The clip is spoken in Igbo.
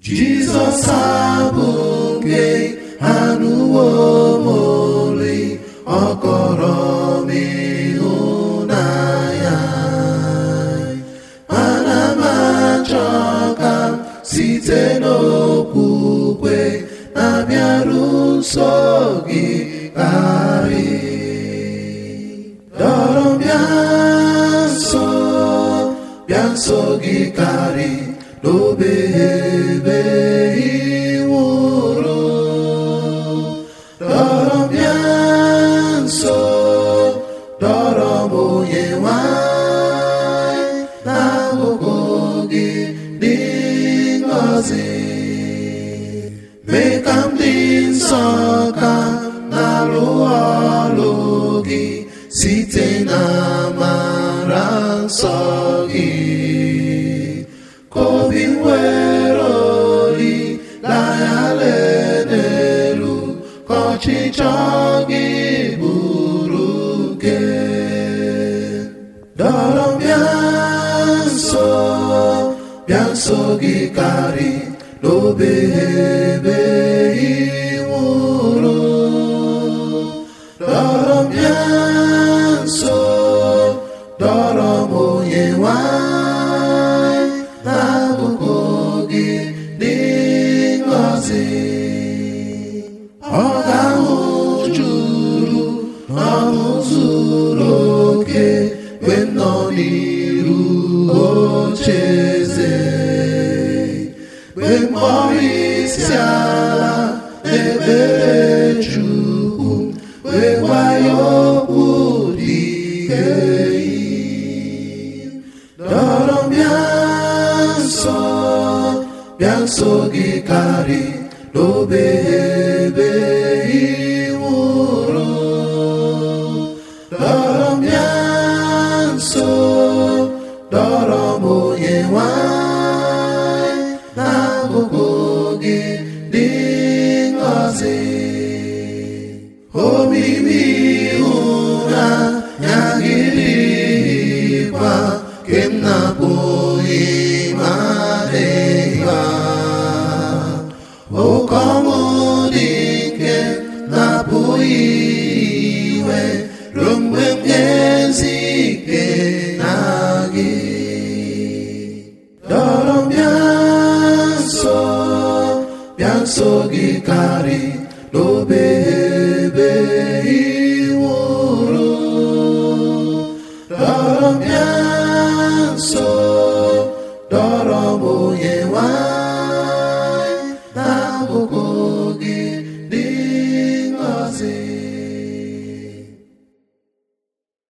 Jizọs abụ nke anụwo m olu ọ kọrọ m ịhụnanya ana m achọ ka m site n'okwukwe na-abịaru nso gị karị dọrọ m bịa nso bịa nso gị karị n'obe ebe iwụrụ dọrọ m bịa nso dọrọ m onye nwanyị n'akụkụ gị dị ngọzi mee ka m dị nsọ ka m na-arụ ọrụ gị site na amara nsọ gị ka obi m were olileanya n'elu ka ọchịchọ gị bụrụ nke dọrọ m bịa nso bịa nso gị karị n'obe ebe iwụrụ dọrọ m bịa nso dọrọ m onye nwanyị n'akụkụ gị dị ngọzi ọ ga-ahụ juru ọṅụ zuru oke mgbe m nọ n'iru oche eze mgbe mkpọrọ isi ala n'ekpere chukwu wee gwa ya okwu dị ike dọrọ m bịa nso bịa nso gị karị n'obe ebe iwụrụ dọrọ m bịa nso dọrọ m onye nwanyị n'akụkụ gị dị ngọzi omimi ịhụnanya gị dịkwa ke m na-apụghị ịmadịwa oke ọṅụ dị nke na-apụghị iwe ruo mgbe m ga-ezi ike na gị dọrọ m bịa nso bịa nso gị karị n'obe ebe iwụrụ dọrọ m bịa nso dọrọ m onye nwanyị n'akụkụ